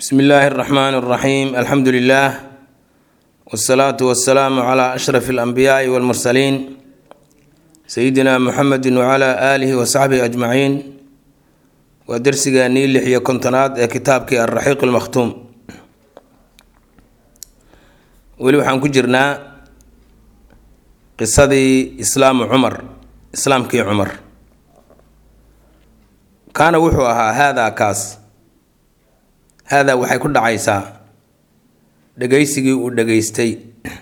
bsmi illaahi اraxmaan اraxiim alxamdu lilah wsalaatu wasalaamu cla ashraf اlanbiyaai wاlmursaliin sayidina muxamedi wcla aalihi wasaxbihi ajmaciin waa dersigeennii lix iyo kontonaad ee kitaabkii alraxiiq lmakhtuum weli waxaan ku jirnaa qisadii islaamu cumar islaamkii cumar kaana wuxuu ahaa haadaa kaas haadaa waxay ku dhacaysaa dhagaysigii uu dhageystay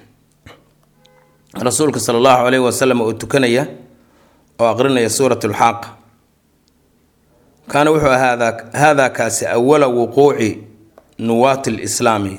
rasuulka sala allahu caleyhi wasalam oo tukanaya oo aqrinaya suurat lxaaq kaana wuxuu ahaa haadaa kaasi awala wuquuci nuwaati lislaami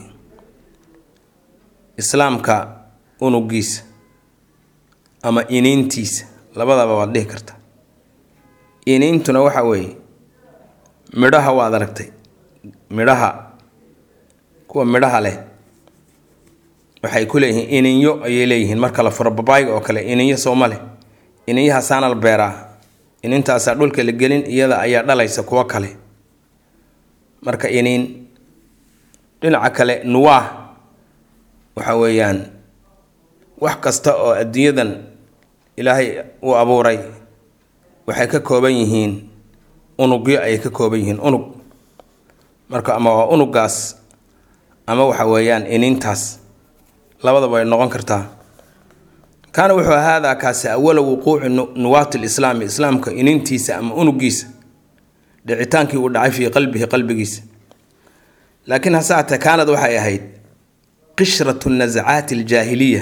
islaamka unugiisa ama iniintiisa labadaba waad dhihi karta iniintuna waxa weeye midhaha waad aragtay midhaha kuwa midhaha leh waxay ku leeyihiin ininyo ayay leeyihiin marka la furo babaayga oo kale ininyo sooma leh ininyahasaana la beeraa inintaasaa dhulka la gelin iyada ayaa dhalaysa kuwo kale marka iniin dhinaca kale nuwaah waxa weeyaan wax kasta oo adduunyadan ilaahay uu abuuray waxay ka kooban yihiin unugyo ayay ka kooban yihiin unug marka ama waa unugaas ama waxa weeyaan iniintaas labadaba way noqon kartaa kaana wuxuu haadaa kaasi awala wuquuci nuwaati lislaami islaamka iniintiisa ama unugiisa dhicitaankii uu dhacay fii qalbihi qalbigiisa laakiin hase atee kaanad waxay ahayd qishratu nasacaati aljaahiliya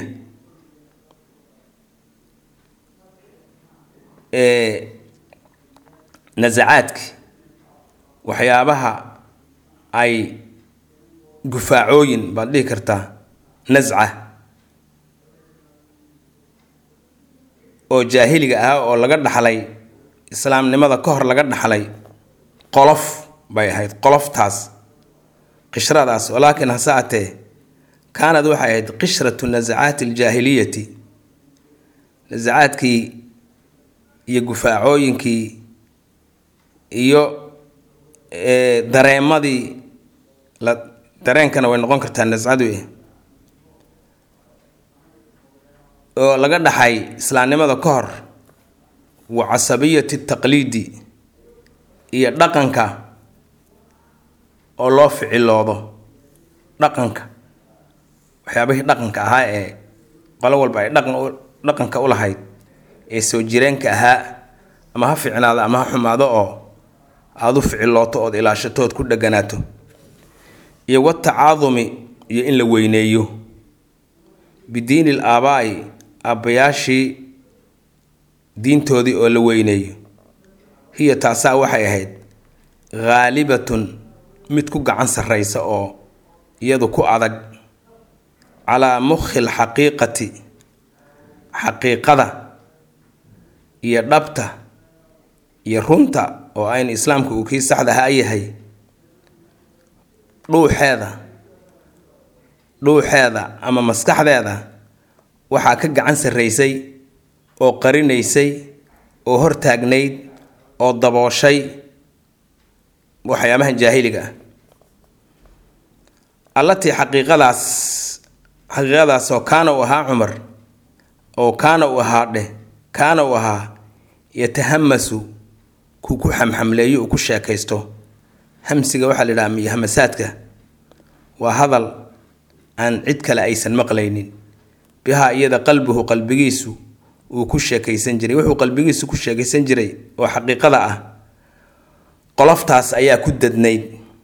ee nasacaadki waxyaabaha ay gufaacooyin baad dhihi kartaa nasca oo jaahiliga ah oo laga dhaxlay islaamnimada ka hor laga dhaxlay qolof bay ahayd qoloftaas qishradaas walaakiin hase atee kaanad waxay ahayd qishratu nasacaati aljaahiliyati nasacaadkii iyo gufaacooyinkii iyo dareemadii la dareenkana way noqon kartaa nascadu oo laga dhaxay islaamnimada ka hor wa casabiyati taqliidi iyo dhaqanka oo loo ficiloodo dhaqanka waxyaabihii dhaqanka ahaa ee qolo walba ay dhaqan dhaqanka u lahayd ee soo jireenka ahaa ama ha ficnaado ama ha xumaado oo aada u ficilooto ood ilaashato ood ku dheganaato iyo watacaadumi iyo in la weyneeyo bidiini l aabaa'i aabbayaashii diintoodii oo la weyneeyo hiya taasaa waxay ahayd haalibatun mid ku gacan sarraysa oo iyadu ku adag calaa mukhi lxaqiiqati xaqiiqada iyo dhabta iyo runta oo ayn islaamka uu kii saxda ahaa yahay dhuuxeeda dhuuxeeda ama maskaxdeeda waxaa ka gacan sarraysay oo qarinaysay oo hortaagnayd oo dabooshay waxyaabahan jaahiliga ah allatii xaqiiqadaas xaqiiqadaas oo kaana uu ahaa cumar oo kaana uu ahaa dheh kaana uu ahaa yatahamasu kuu ku xamxamleeyo uu ku sheekaysto hamsiga waxaa la yidhaha iyo hamasaadka waa hadal aan cid kale aysan maqlaynin bihaa iyada qalbuhu qalbigiisu uu ku sheekaysan jiray wuxuu qalbigiisu ku sheekaysan jiray oo xaqiiqada ah qoloftaas ayaa ku dadnayd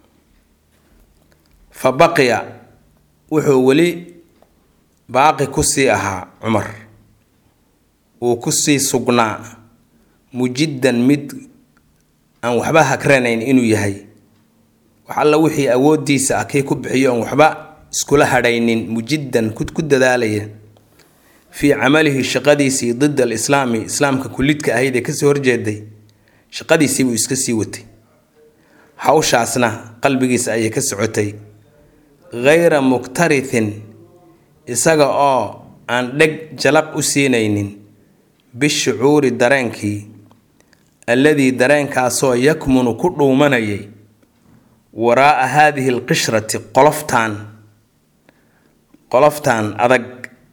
fa baqiya wuxuu weli baaqi kusii ahaa cumar uu kusii sugnaa mujiddan mid aan waxba hagranayn inuu yahay wax alla wixii awoodiisa ah kii ku bixiyo oon waxba iskula hadhaynin mujiddan ku dadaalaya fii camalihi shaqadiisii dida alislaami islaamka kulidka ahayd ee kasoo horjeeday shaqadiisii buu iska sii watay hawshaasna qalbigiisa ayay ka socotay ghayra muktarithin isaga oo aan dheg jalaq u siinaynin bishucuuri dareenkii alladii dareenkaasoo yakmunu ku dhuumanayay waraa'a haadihi alqishrati qoloftaan qoloftaan adag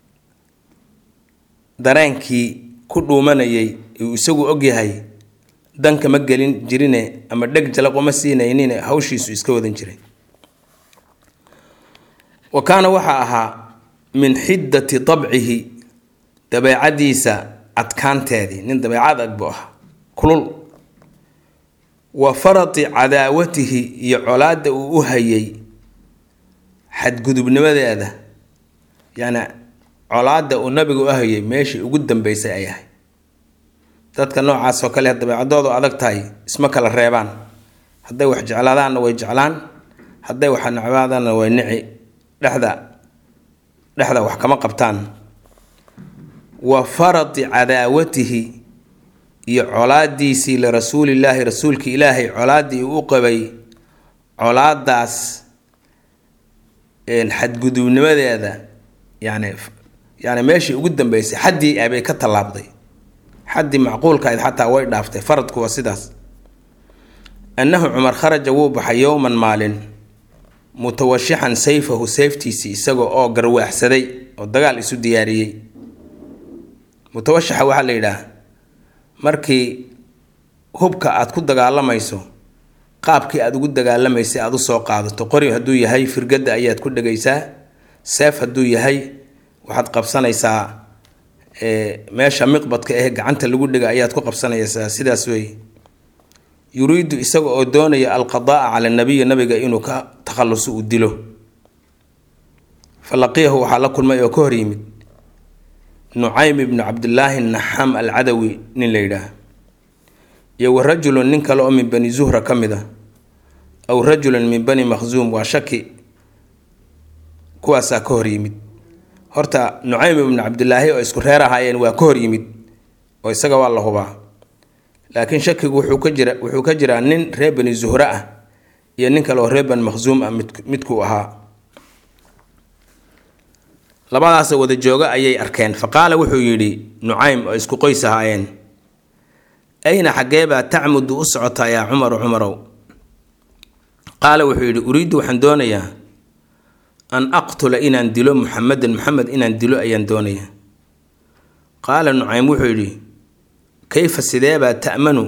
dareenkii ku dhuumanayay uu isagu ogyahay danka ma gelin jirine ama dheg jalaquma siinaynine hawshiisu iska wadan jiray wa kaana waxaa ahaa min xiddati dabcihi dabeecadiisa adkaanteedii nin dabeecad ag buu ahaa kulul wa farati cadaawatihi iyo colaadda uu u hayay xadgudubnimadeeda yacni colaadda uu nabiga u hayay meeshii ugu dambeysay ay ahay dadka noocaas oo kale dabeecadoodu adag tahay isma kala reebaan hadday wax jeclaadaanna way jeclaan hadday wax necbaadaanna way nici dhexda dhexda wax kama qabtaan wa farati cadaawatihi iyo colaadiisii lirasuulillaahi rasuulka ilaahay colaaddii uu u qabay colaadaas xadgudubnimadeeda yani yani meeshii ugu dambeysay xaddii abay ka tallaabday xaddii macquulka ayd xataa way dhaaftay faradku waa sidaas annahu cumar kharaja wuu baxay yowman maalin mutawashixan sayfahu sayftiisii isaga oo garwaaxsaday oo dagaal isu diyaariyey mutawashixa waxaa la yidhaah markii hubka aad ku dagaalamayso qaabkii aada ugu dagaalamaysay aada usoo qaadato qori hadduu yahay firgadda ayaad ku dhegaysaa seef hadduu yahay waxaad qabsanaysaa meesha miqbadka eh gacanta lagu dhega ayaad ku qabsanaysaa sidaas wey yuriidu isaga oo doonaya alqadaaa cala nabiyi nabiga inuu ka takhalluso uu dilo fa laqiyahu waxaa la kulmay oo ka hor yimid nucaym ibnu cabdillaahi naxaam alcadawi nin la yidhaah iyo wa rajulun nin kale oo min bani zuhra ka mid a aw rajulun min bani makhsuum waa shaki kuwaasaa ka hor yimid horta nucaym ibnu cabdilaahi oo isku reer ahaayeen waa ka hor yimid oo isaga waa la hubaa laakiin shakigu wuxuu ka jira wuxuu ka jiraa nin reer bani zuhre ah iyo nin kale oo reer bani makhsuum ah mid midkuu ahaa labadaasoo wada jooga ayay arkeen fa qaala wuxuu yidhi nucaym oo isku qoys ahaayeen ayna xaggeebaa tacmudu u socotaa yaa cumaru cumarow qaala wuxuu yidhi uriiddu waxaan doonayaa an aqtula inaan dilo muxamedan muxamed inaan dilo ayaan doonayaa qaala nucaym wuxuu yidhi kayfa sideebaa ta'manu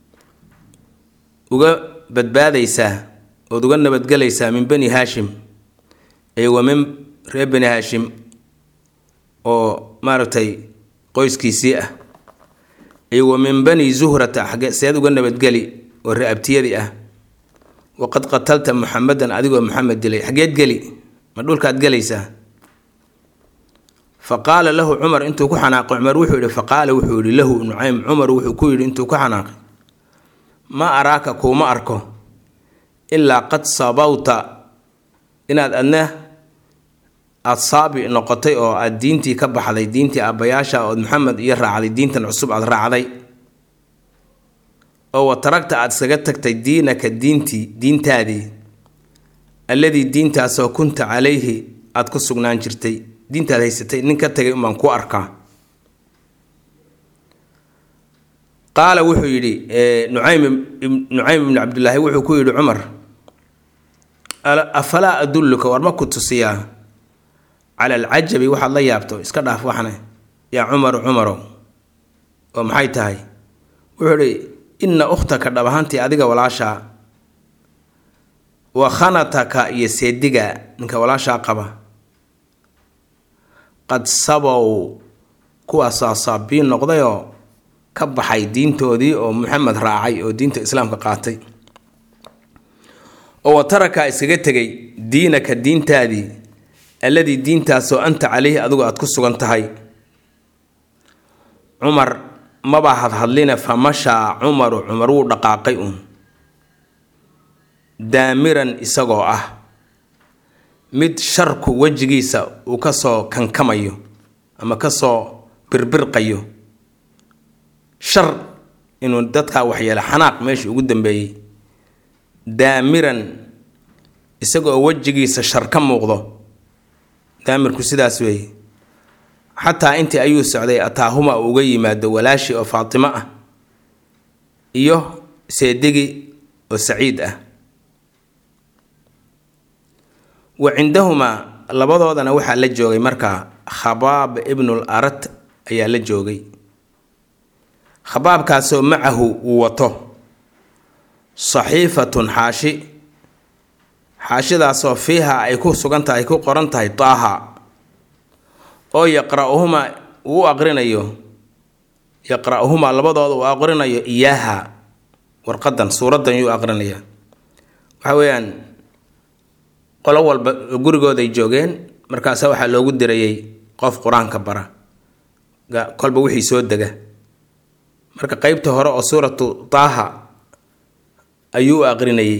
uga badbaadaysaa ood uga nabadgelaysaa min bani haashim ee wa min reer bani haashim oo maaragtay qoyskiisii ah iyo wa min bani zuhrata xage seed uga nabadgeli oo re-abtiyadii ah waqad qatalta muxamedan adigoo maxamed dilay xageed geli ma dhulkaad gelaysaa fa qaala lahu cumar intuu ku xanaaqay cumar wuxuu yihi fa qaala wuxuu yihi lahu nucaym cumar wuxuu ku yidhi intuu ku xanaaqay ma araaka kuuma arko ilaa qad sabawta inaad adna aada saabi noqotay oo aada diintii ka baxday diintii aabbayaasha ood maxamed iyo raacday diintan cusub aada raacday oo wa taragta aada isaga tagtay diinaka diintii diintaadii alladii diintaasoo kunta calayhi aada ku sugnaan jirtay diintaad haysatay nin ka tagay unbaan ku arkaa qaala wuxuu yidhi nucaym nucaym ibnu cabdillaahi wuxuu ku yidhi cumar afalaa adulluka war ma ku tusiyaa cala alcajabi waxaad la yaabto iska dhaaf waxne yaa cumaru cumarow oo maxay tahay wuxuu idhi inna ukhtaka dhab ahaantii adiga walaashaa wa khanataka iyo seediga ninka walaashaa qaba qad sabow kuwaasaa saabiin noqdayoo ka baxay diintoodii oo maxamed raacay oo diinta islaamka qaatay oo wa taraka iskaga tegay diinaka diintaadii alladii diintaasoo anta caleyhi adigu aada ku sugan tahay cumar maba hadhadline fa mashaa cumaru cumar wuu dhaqaaqay uun daamiran isagoo ah mid sharku wejigiisa uu kasoo kankamayo ama kasoo birbirqayo shar inuu dadkaa waxyeelo xanaaq meeshii ugu dambeeyey daamiran isagoo wejigiisa shar ka muuqdo daamirku sidaas weeye xataa intii ayuu socday ataahuma uu uga yimaado walaashii oo faatimo ah iyo seedigi oo saciid ah wa cindahumaa labadoodana waxaa la joogay markaa khabaab ibnul arat ayaa la joogay khabaabkaasoo macahu uu wato saxiifatun xaashi xaashidaasoo fiiha ay ku sugan tahay ku qoran tahay taaha oo yaqra-uhumaa uu u aqrinayo yaqra-uhumaa labadooda uu aqrinayo iyaaha warqadan suuraddan yuu aqrinaya waxa weeyaan qolo walba gurigooday joogeen markaasa waxaa loogu dirayay qof qur-aanka bara kolba wixii soo dega marka qeybta hore oo suuratu taaha ayuu u aqrinayay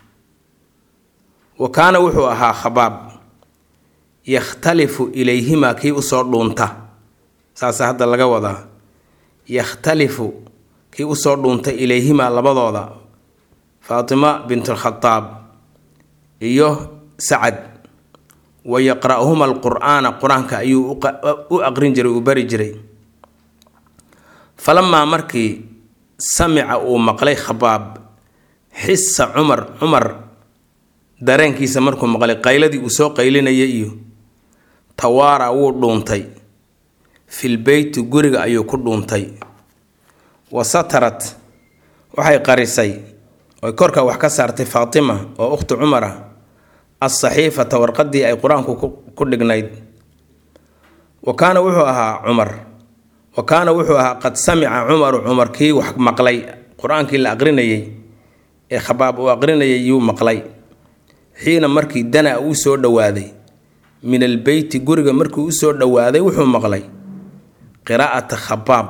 wa kaana wuxuu ahaa khabaab yakhtalifu ilayhimaa kii usoo dhuunta saasa hadda laga wadaa yakhtalifu kii usoo dhuunta ilayhimaa labadooda faatima bintulkhadaab iyo sacad wa yaqra-huma alqur-aana qur-aanka ayuu u aqrin jiray uu bari jiray falamaa markii samica uu maqlay khabaab xisa cumar cumar dareenkiisa markuu maqlay qayladii uu soo qaylinayay iyo tawaara wuu dhuuntay fil beyti guriga ayuu ku dhuuntay wa satarat waxay qarisay oy korka wax ka saartay faatima oo ukhti cumar ah alsaxiifata warqadii ay qur-aanku ku dhignayd wa kaana wuxuu ahaa cumar wa kaana wuxuu ahaa qad samica cumaru cumar kii wax maqlay qur-aankii la aqrinayay ee khabaab uu aqrinayay yuu maqlay xiina markii dana uu soo dhowaaday min albeyti guriga markii u soo dhowaaday wuxuu maqlay qiraa'ata khabaab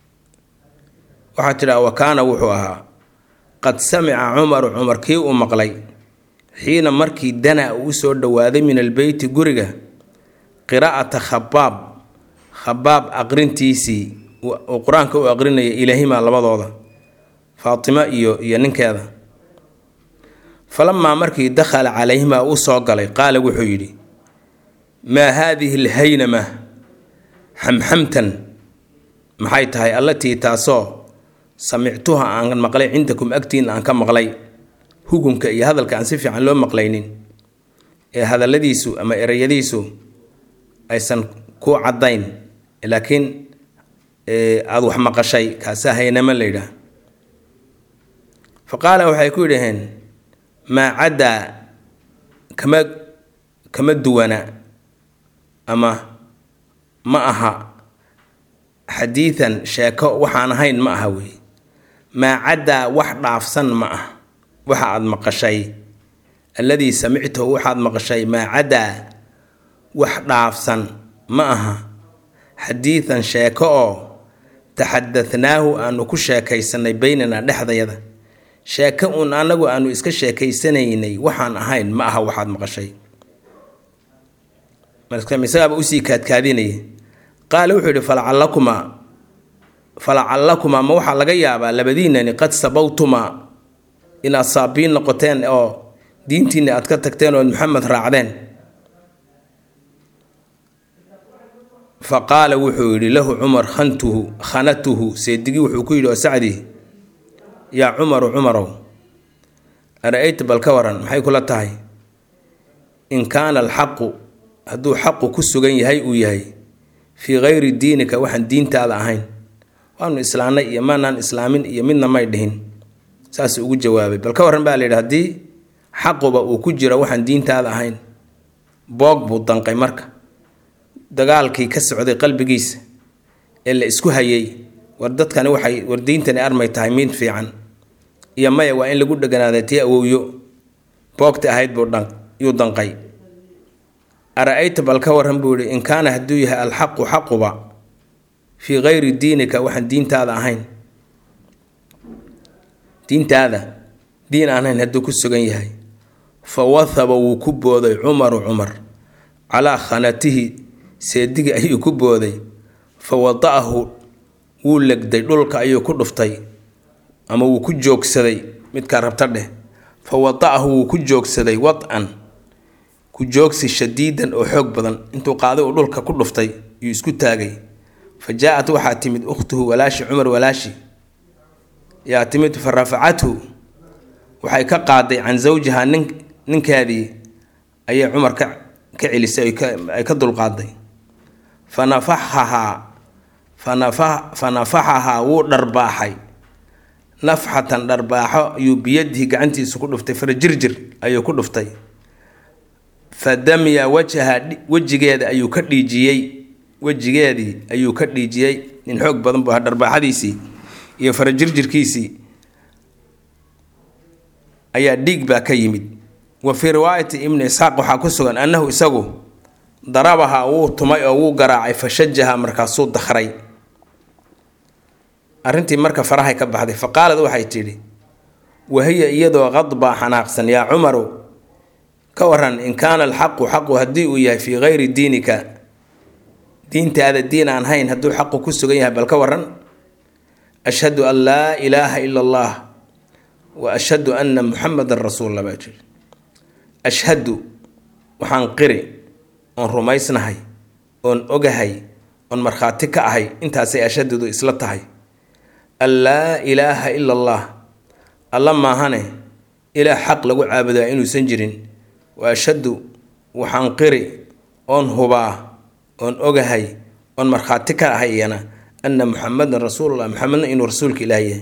waxaa tidhaha wa kaana wuxuu ahaa qad samica cumaru cumar kii uu maqlay xiina markii dana uu soo dhowaaday min albeyti guriga qiraa'ata khabaab khabaab aqrintiisii uu qur-aanka u aqrinaya ilaahimaa labadooda faatima iyo iyo ninkeeda falamaa markii dakhala calayhimaa uu soo galay qaala wuxuu yidhi maa haadihi alhaynama xamxamtan maxay tahay allatii taasoo samictuha aan maqlay cindakum agtiina aan ka maqlay hugunka iyo hadalka aan si fiican loo maqlaynin ee hadalladiisu ama ereyadiisu aysan ku caddayn laakiin aada wax maqashay kaasaa haynama la yidhaah fa qaala waxay ku yidhaheen maa caddaa kama kama duwana ama ma aha xadiidan sheeko waxaan ahayn ma aha wey maa caddaa wax dhaafsan ma ah waxa aada maqashay alladii samictahu waxaad maqashay maa caddaa wax dhaafsan ma aha xadiidan sheeko oo taxadahnaahu aanu ku sheekaysanay beynanaa dhexdayada sheeko uun anagu aanu iska sheekaysanaynay waxaan ahayn ma aha waxaad maqashay isagaaba usii kaadkaadinaya qaala wuxuu yidhi falacalakumaa falacallakumaa ma waxaa laga yaabaa labadiinani qad sabawtumaa inaad saabiin noqoteen oo diintiinna aad ka tagteen ood maxamed raacdeen fa qaala wuxuu yidhi lahu cumar khantuhu khanatuhu seedigii wuxuu ku yidhi oo sacdi yaa cumaru cumarow ara-ayta bal ka waran maxay kula tahay in kaana alxaqu hadduu xaqu ku sugan yahay uu yahay fii kayri diinika waxaan diintaada ahayn waanu islaanay iyo maanaan islaamin iyo midna may dhihin saas ugu jawaabay bal ka warran baa layidhi haddii xaquba uu ku jiro waxaan diintaada ahayn boog buu danqay marka dagaalkii ka socday qalbigiisa ee la isku hayay war dadkani waxay war diintani armay tahay mid fiican iyo maya waa in lagu dheganaada tii awowyo boogta ahayd buu dhan yuu danqay ara-ayta bal ka warran buu yihi in kaana hadduu yahay alxaqu xaquba fii kayri diinika waxaan diintaada ahayn diintaada diin aan ahayn hadduu ku sugan yahay fa wathaba wuu ku booday cumaru cumar calaa khanatihi seedigi ayuu ku booday fa wada'ahu wuu legday dhulka ayuu ku dhuftay ama wuu ku joogsaday midkaa rabta dheh fa wada'ahu wuu ku joogsaday wad-an ku joogsi shadiidan oo xoog badan intuu qaaday uu dhulka ku dhuftay yuu isku taagay fa jaa-at waxaa timid ukhtuhu walaashi cumar walaashi yaa timid fa rafacathu waxay ka qaaday can zawjihaa nin ninkeedii ayay cumar ka ka celisay ay ka dulqaaday fa nafaxahaa fanafa fa nafaxahaa wuu dharbaaxay nafxatan dharbaaxo ayuu biyadihi gacantiisu ku dhuftay farajirjir ayuu ku dhuftay fa damya wajaha wejigeeda ayuu ka dhiijiyey wejigeedii ayuu ka dhiijiyey nin xoog badan buu ahaa dharbaaxadiisii iyo farajirjirkiisii ayaa dhiig baa ka yimid wa fii riwaayati ibni isxaaq waxaa ku sugan annahu isagu darabaha wuu tumay oo wuu garaacay fa shajaha markaasuu dakray arrintii marka farahay ka baxday fa qaalad waxay tidhi wahiya iyadoo qadbaa xanaaqsan yaa cumaru ka waran in kaana alxaqu xaqu haddii uu yahay fii gayri diinika diintaada diin aan hayn hadduu xaqu ku sugan yahay bal ka waran ashhadu an laa ilaaha ila allah wa ashhadu anna muxamadan rasuulula baa jiri ashhadu waxaan qiri oon rumaysnahay oon ogahay oon markhaati ka ahay intaasay ashhadudu isla tahay an laa ilaaha ila allah alla maahane ilaah xaq lagu caabudaa inuusan jirin wa ashhadu waxaan qiri oon hubaa oon ogahay oon markhaati ka ahay iyana anna muxamadan rasuulullah muxamedna inuu rasuulka ilaah yahay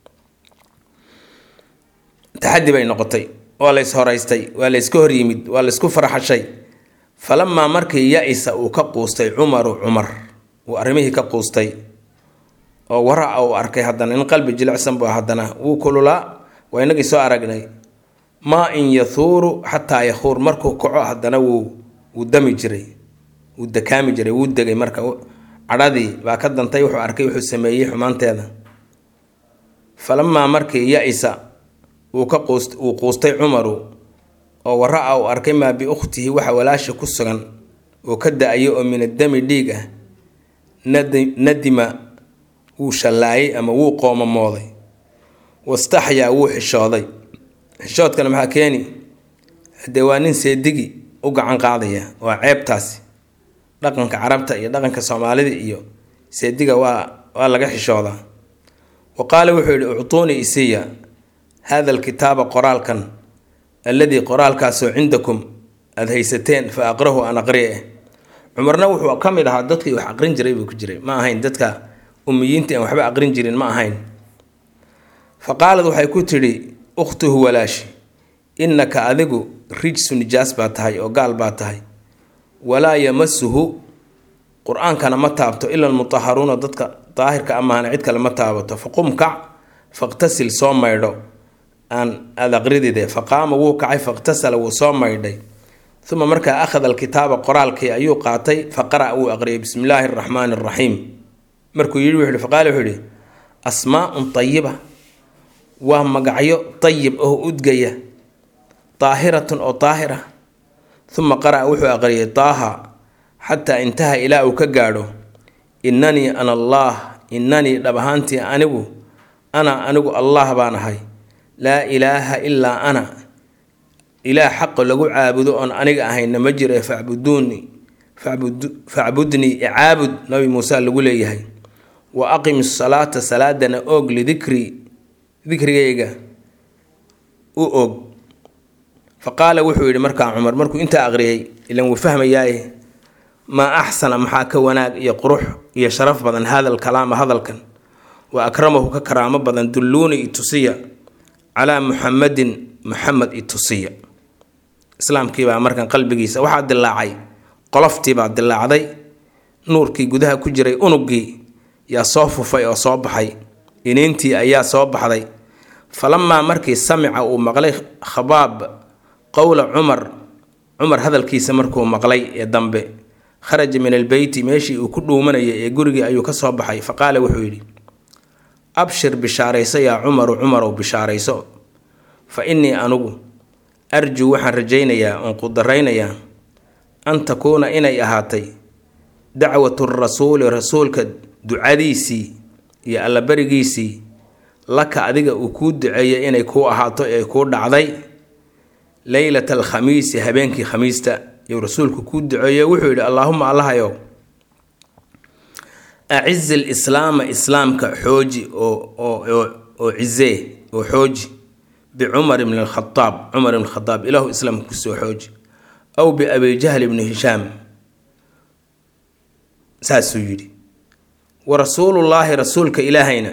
taxaddi bay noqotay waa lays horaystay waa layska horyimid waa laysku farxashay falamaa markii ya-isa uu ka quustay cumaru cumar uu arrimihii ka quustay oo wara uu arkay haddana in qalbi jilicsan buu haddana wuu kululaa waa inagii soo aragnay maa in yahuuru xataa yahuur markuu kaco haddana wuu wuu dami jiray wuu dakaami jiray wuu degay marka cadhadii baa ka dantay wuxuu arkay wuxuu sameeyey xumaanteeda falamaa markii ya-isa uu ka quust uu quustay cumaru oo wara-a uu arkay maa biukhtihi waxa walaasha ku sugan oo ka da-ayo oo min addami dhiig ah nadi nadima wuu shallaayay ama wuu qoomamooday wastaxyaa wuu xishooday xishoodkana maxaa keeni haddee waa nin seedigi u gacan qaadaya waa ceebtaasi dhaqanka carabta iyo dhaqanka soomaalida iyo seediga waa waa laga xishoodaa wa qaala wuxuu yidhi uctuunii isiya hada alkitaaba qoraalkan alladii qoraalkaasoo cindakum aada haysateen fa aqrahu an aqri'e cumarna wuxuu ka mid ahaa dadkii wax aqrin jiray buu ku jiray ma ahayn dadka umiyiinta aan waxba aqrin jirin ma ahayn fa qaalad waxay ku tidhi ukhtuhu walaashi innaka adigu rijsu nijaas baa tahay oo gaal baa tahay walaa yamasuhu qur-aankana ma taabto ila almutaharuuna dadka daahirka amaana cid kale ma taabato faqum kac faqtasil soo maydho aan aada aqridide faqaama wuu kacay faqtasala wuu soo maydhay uma markaa akhada alkitaaba qoraalkii ayuu qaatay faqara' wuu aqriyay bismi illaahi araxmaani araxiim markuu yidhi wuxu faqaale wuxuu yihi asmaaun tayiba waa magacyo tayib oo udgaya daahiratun oo daahira uma qara'a wuxuu aqriyay daaha xataa intaha ilaa uu ka gaadho innanii ana allaah innanii dhab ahaantii anigu ana anigu allah baan ahay laa ilaaha ilaa ana ilaah xaqa lagu caabudo oon aniga ahayna ma jira facbuduuni facbudnii icaabud nabi muuse lagu leeyahay wa aqim salaata salaadana oog lidikri dikrigayga u og fa qaala wuxuu yidhi markaa cumar markuu intaa aqriyay ilan wuu fahmayaaye maa axsana maxaa ka wanaag iyo qurux iyo sharaf badan hada alkalaama hadalkan wa akramahu ka karaamo badan dulluuni itusiya calaa muxamadin muxamed itusiya islaamkiibaa markan qalbigiisa waxaa dilaacay qoloftiibaa dilaacday nuurkii gudaha ku jiray unugii yaa soo fufay oo soo baxay iniintii ayaa soo baxday falamaa markii samica uu maqlay khabaab qowla cumar cumar hadalkiisa markuu maqlay ee dambe kharaja min albeyti meeshii uu ku dhuumanayay ee gurigii ayuu ka soo baxay fa qaala wuxuu yidhi abshir bishaarayso yaa cumaru cumarow bishaarayso fa innii anugu arjuu waxaan rajaynayaa oon qudaraynayaa an takuuna inay ahaatay dacwatu rasuuli rasuulka ducadiisii iyo allabarigiisii laka adiga uu kuu duceeyay inay kuu ahaato ee kuu dhacday leylata alkhamiisi habeenkii khamiista iyuu rasuulku kuu duceeye wuxuu yidhi allaahuma allahayow acizi lislaama islaamka xooji oo oo cizee oo xooji bicumar ibn alkhadaab cumar ibn khadaab ilaahu islaamka kusoo xooji aw biabi jahl ibni hishaam saasuu yidhi wa rasuulullaahi rasuulka ilaahayna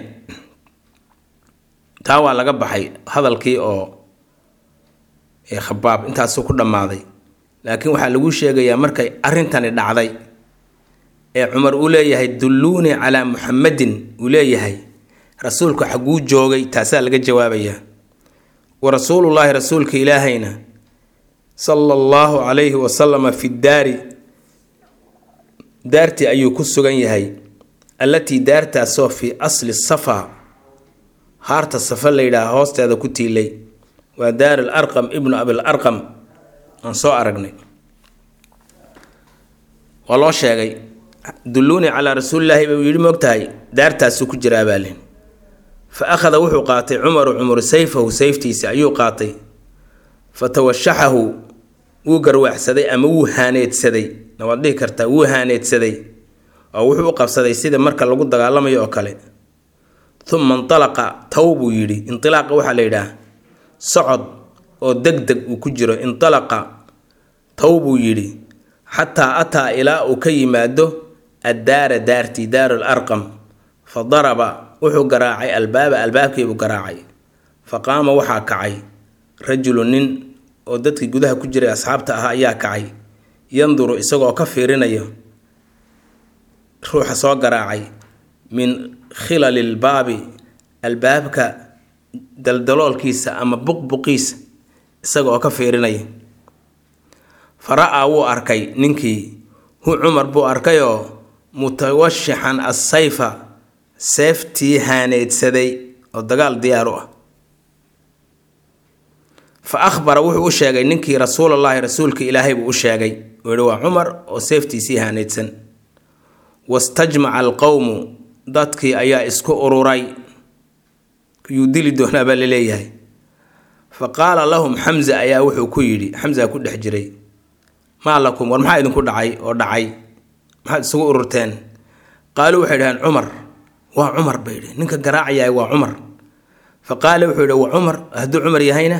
taa waa laga baxay hadalkii oo khabaab intaasuu ku dhammaaday laakiin waxaa lagu sheegayaa markay arrintani dhacday ee cumar uu leeyahay dulluunii calaa muxamadin uu leeyahay rasuulku xagguu joogay taasaa laga jawaabayaa wa rasuulullaahi rasuulka ilaahayna sala allahu calayhi wasalama fi daari daartii ayuu ku sugan yahay allatii daartaasoo fii asli safa haarta safa la yidhaaha hoosteeda ku tiilay waa daar al arqam ibnu abil arqam aan soo aragnay waa loo sheegay dulluunii calaa rasuulilaahi buu yidhi moogtahay daartaasuu ku jiraa baalin fa akhada wuxuu qaatay cumaru cumar sayfahu sayftiisa ayuu qaatay fa tawashaxahu wuu garwaaxsaday ama wuu haaneedsaday nawaad dhihi kartaa wuu haaneedsaday oo wuxuu u qabsaday sida marka lagu dagaalamayo oo kale uma intalaqa taw buu yidhi intilaaqa waxaa la yidhaah socod oo deg deg uu ku jiro intalaqa taw buu yidhi xataa ataa ilaa uu ka yimaado addaara daartii daaru l arqam fa daraba wuxuu garaacay albaaba albaabkiibuu garaacay fa qaama waxaa kacay rajulu nin oo dadkii gudaha ku jiray asxaabta ahaa ayaa kacay yanduru isagoo ka fiirinayo ruuxa soo garaacay min khilali lbaabi albaabka daldaloolkiisa ama buqbuqiisa isagaoo ka fiirinaya fa ra-aa wuu arkay ninkii hu cumar buu arkayoo mutawashixan assayfa seeftii haaneedsaday oo dagaal diyaar u ah fa akhbara wuxuu u sheegay ninkii rasuulallaahi rasuulka ilaahay buu u sheegay uu yihi waa cumar oo seeftiisii haaneedsan wastajmaca alqowmu dadkii ayaa isku ururay yuu dili doonaa baa laleeyahay fa qaala lahum xamza ayaa wuxuu ku yidhi xamza ku dhex jiray maa lakum war maxaa idinku dhacay oo dhacay maxaad isugu ururteen qaaluu waxay dhaheen cumar waa cumar bay yidhi ninka garaacayahay waa cumar fa qaala wuxuu yidhi waa cumar hadduu cumar yahayna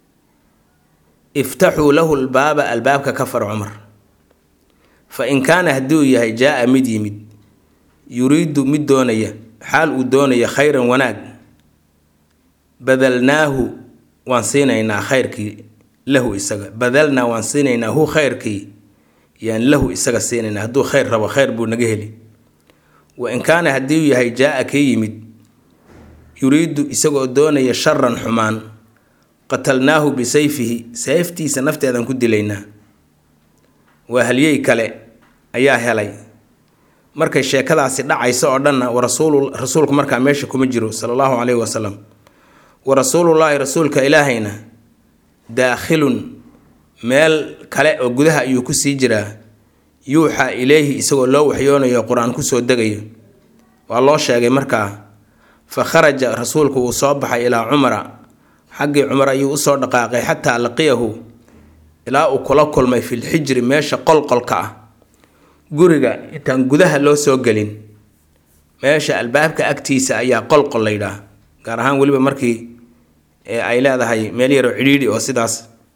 iftaxuu lahu lbaaba albaabka ka far cumar fa in kaana hadduu yahay jaa-a mid yimid yuriidu mid doonaya xaal uu doonaya khayran wanaag badalnaahu waan siinaynaa khayrkii lahu isaga badalnaa waan siinaynaa hu khayrkii yaan lahu isaga siinaynaa hadduu khayr rabo khayr buu naga heli wa in kaana haddii uu yahay jaa-a kii yimid yuriidu isagoo doonaya sharan xumaan qatalnaahu bisayfihi sayftiisa nafteedaan ku dilaynaa waa halyey kale ayaa helay markay sheekadaasi dhacayso oo dhanna warasuul rasuulku markaa meesha kuma jiro sala allahu caleyhi wasalam wa rasuulullaahi rasuulka ilaahayna daakhilun meel kale oo gudaha ayuu kusii jiraa yuuxaa ileyhi isagoo loo waxyoonayo qur-aan kusoo degayo waa loo sheegay markaa fa kharaja rasuulku wuu soo baxay ilaa cumara xaggii cumar ayuu usoo dhaqaaqay xataa laqiyahu ilaa uu kula kulmay filxijri meesha qolqolka ah guriga intaan gudaha loo soo gelin meesha albaabka agtiisa ayaa qolqol la yidhaah gaar ahaan weliba markii ay leedahay meel yaroo cidhiidhi oo sidaas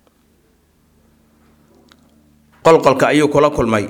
qolqolka ayuu kula kulmay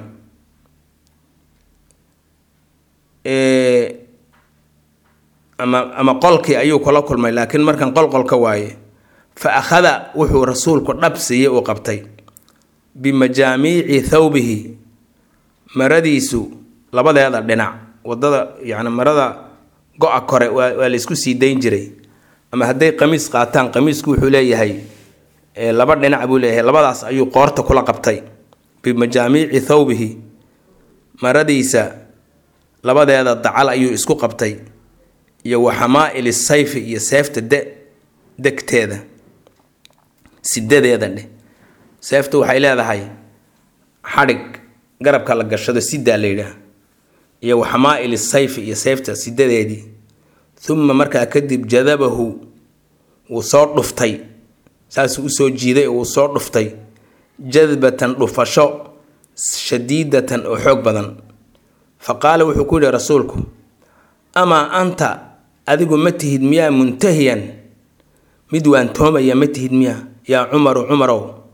ama ama qolkii ayuu kula kulmay laakiin markan qolqolka waaye fa akhada wuxuu rasuulku dhab siiyey uu qabtay bimajaamiici thawbihi maradiisu labadeeda dhinac wadada yacni marada go-a kore waa waa la isku sii dayn jiray ama hadday qamiis qaataan qamiisku wuxuu leeyahay laba dhinac buu leeyahay labadaas ayuu qoorta kula qabtay bimajaamiici thawbihi maradiisa labadeeda dacal ayuu isku qabtay iyo wa xamaa'ili sayfi iyo seefta de degteeda sidadeeda dheh seeftu waxay leedahay xadhig garabka la gashado sidaa la yidhaah iyo wa xamaa'ili sayfi iyo seefta sidadeedii uma markaa kadib jadabahu wuu soo dhuftay saasuu usoo jiiday oo wuu soo dhuftay jadbatan dhufasho shadiidatan oo xoog badan fa qaala wuxuu ku yihi rasuulku amaa anta adigu ma tihid miyaa muntahiyan mid waantoomaya ma tihid miyaa yaa cumaru cumarow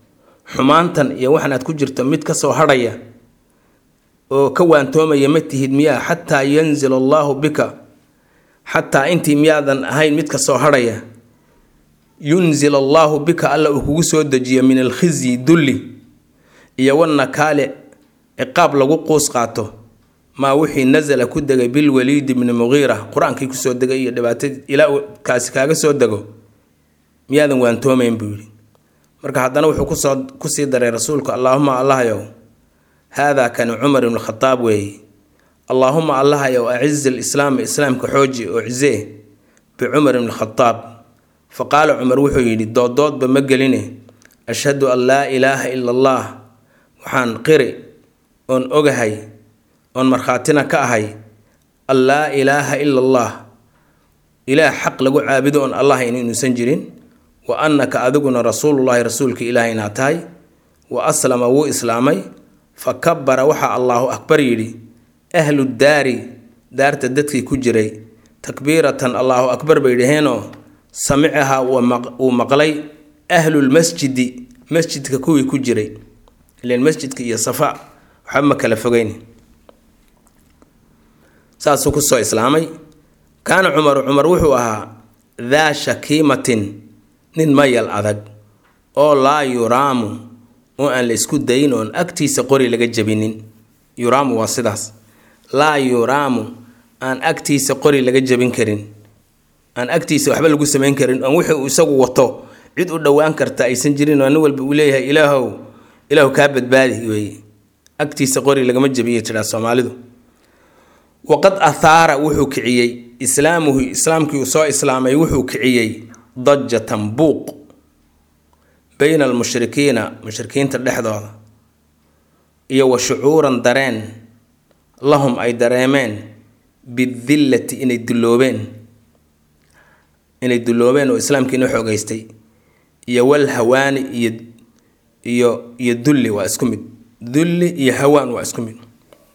xumaantan iyo waxan aad ku jirto mid ka soo hadhaya oo ka waantoomaya ma tihid miyaa xataa yanzil allaahu bika xataa intii miyaadan ahayn mid ka soo hadhaya yunzil allaahu bika alla uu kugu soo dejiyo min alkhizyi dulli iyo wanakaale ciqaab lagu quus qaato maa wixii nasala ku degay bilwaliidi bni muqiira qur-aankii kusoo degay iyo dhibaatadii ilaa uu kaasi kaaga soo dego miyaadan waantoomayn buu yidhi marka haddana wuxuu kusoo kusii daray rasuulku allaahuma allahayow haadaa kani cumar ibnu khadaab weeye allaahuma allahayow acizi lislaama islaamka xooji oo cizee bicumar ibni khadaab fa qaala cumar wuxuu yidhi dooddoodba ma geline ashhadu an laa ilaaha ila allah waxaan qiri oon ogahay oon markhaatina ka ahay an laa ilaaha ila allah ilaah xaq lagu caabudo oon allah in inuusan jirin wa annaka adiguna rasuulullaahi rasuulka ilaahay inaad tahay wa aslama wuu islaamay fa kabara waxaa allaahu akbar yidhi ahlu daari daarta dadkii ku jiray takbiiratan allaahu akbar bay dhaheenoo samicahaa wuu maqlay ahlulmasjidi masjidka kuwii ku jiray ilan masjidka iyo safa waxba ma kala fogeyn saasuu kusoo islaamay kaana cumaru cumar wuxuu ahaa daa shakiimatin nin mayal adag oo laa yuraamu oo aan la isku dayin oon agtiisa qori laga jabinin yuraamu waa sidaas laa yuraamu aan agtiisa qori laga jabin karin aan agtiisa waxba lagu samayn karin oon wixii uu isagu wato cid u dhowaan karta aysan jirin oo nin walba uu leeyahay ilaahow ilaahu kaa badbaadi weeye agtiisa qori lagama jabiya tidhaa soomaalidu waqad athaara wuxuu kiciyey islaamuhu islaamkii uu soo islaamay wuxuu kiciyey dajatan buuq bayna almushrikiina mushrikiinta dhexdooda iyo wa shucuuran dareen lahum ay dareemeen bidillati inay dulloobeen inay dulloobeen oo islaamkiina xoogeystay iyo wal hawaani iyo iyo iyo dulli waa isku mid dulli iyo hawaan waa isku mid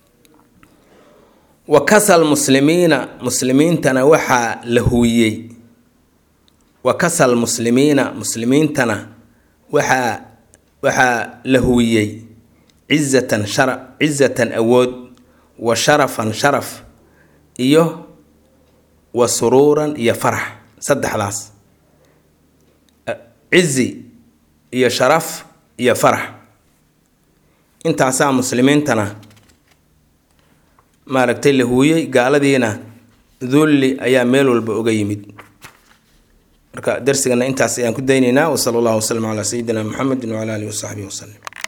wa kasal muslimiina muslimiintana waxaa la huwiyey wa kasal muslimiina muslimiintana waxaa waxaa la huwiyey cizatan shara cizatan awood wa sharafan sharaf iyo wa suruuran iyo farax saddexdaas cizi iyo sharaf iyo farax intaasaa muslimiintana maaragtay la huuyey gaaladiina dulli ayaa meel walba uga yimid marka darsigana intaas ayaan ku daynaynaa wasala allahu wasalam calaa sayidina muxamedin wacala alihi wasaxbihi wasalim